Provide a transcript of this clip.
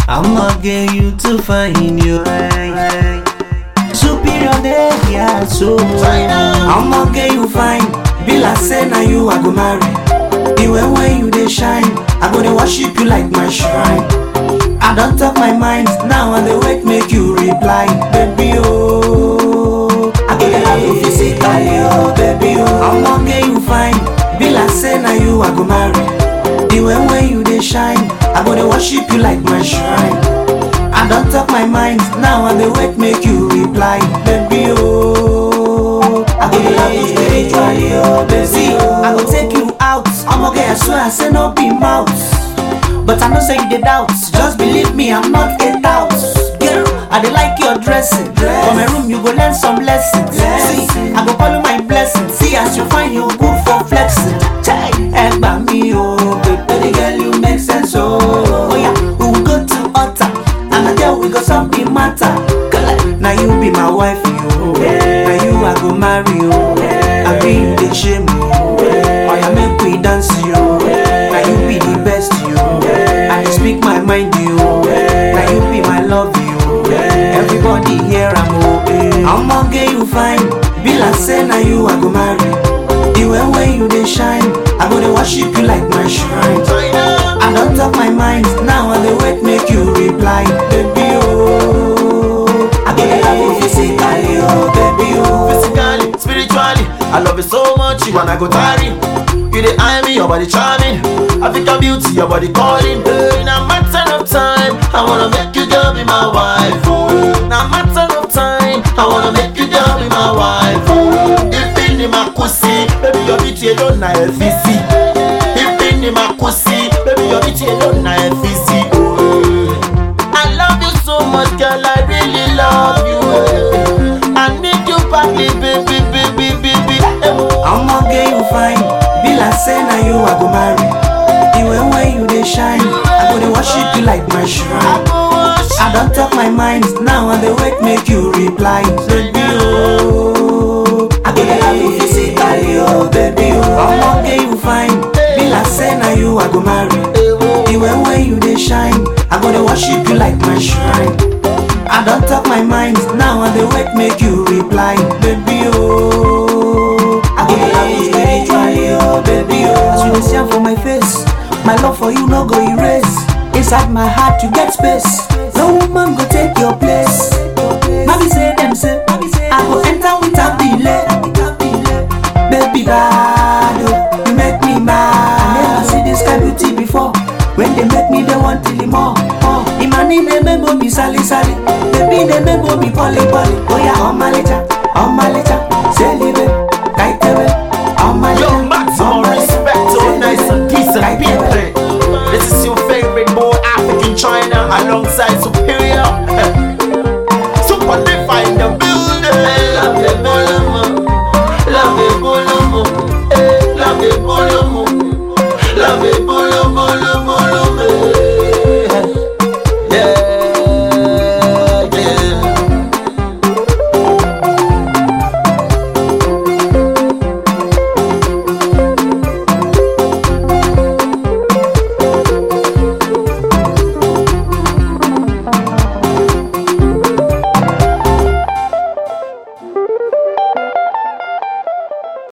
I'ma get you to find your eye. Superior day, yeah, so I'ma get you fine. Be like say na you I go marry. Even when you dey shine, I go dey worship you like my shrine. I don't talk my mind, now I dey wait make you reply, baby oh. I go dey love you physically, oh baby oh. I'ma get you fine. Be like say na you I go marry. Even when you dey shine, I go dey worship you like my shrine. I don't talk my mind, now I dey wait make you reply, baby oh. I go dey love you spiritually, oh baby. See, I go take you out, I'ma get I swear I say no be mouth. But I know say you dey doubt, just believe me, I'm not a doubt. Girl, I dey like your dressing. For my room, you go learn some lessons. See, I go follow my blessings. See, as you find you good for flexing. Chai, egba mi o, baby girl, you make sense oh. Oh yeah, we will go to altar, and I tell we go solve the matter. Girl, now you be my wife, yo. Now you I go marry you. I be you dey shame you. Oh yeah, make we dance yo. Now you be the best yo. I dey speak my mind yo. Now you be my love yo. Everybody here I'm okay. I'ma get you fine. Be like say na you I go marry. Even when you dey shine, I go dey worship you like my shrine. I don't talk my mind, now I dey wait make you reply, baby oh. I go dey love you physically, oh baby oh. physically, spiritually. I love you so much, you wanna go tarry. You the eye me, your body charming. African beauty, your body calling. Hey, in a matter of time, I wanna make you girl be my wife. Oh, in a matter of time, I wanna make you girl be my wife. Oh, if in the makusi, baby your beauty alone na FCC. If in the makusi, baby your beauty alone na FCC. Oh, I love you so much, girl. I really love you. eh. I need you badly, baby, baby, baby. eh. I'ma get you fine. Be like say na you I go marry. Even when you dey shine, I go dey worship you like my I shrine. go wash I don't talk my mind, now I dey wait make you reply, baby oh. I go dey love you physically, oh baby oh. I'ma get you fine. Be like say na you I go marry. Even when you dey shine, I go dey worship you like my shrine. I don't talk my mind, now I dey wait make you reply, baby oh. I go dey love you spiritually, oh baby oh. As you dey see am for my face, my love for you no go erase. Inside my heart you get space, no woman go take your place. Mami say dem say, I go enter without delay. Baby bad, oh, you make me mad. I never see this kind beauty before. When they make me, they want till more. Oh, Imani they memo me sally sally. Baby they memo me poly poly. Oh yeah, on my letter, on my letter. Say live it, kite away. On my letter, Yo, maximum respect to all nice and decent people. This is your favorite boy, African China, alongside Superior. Super define the building. Love the bolomo, love the bolomo, eh, love the bolomo, love the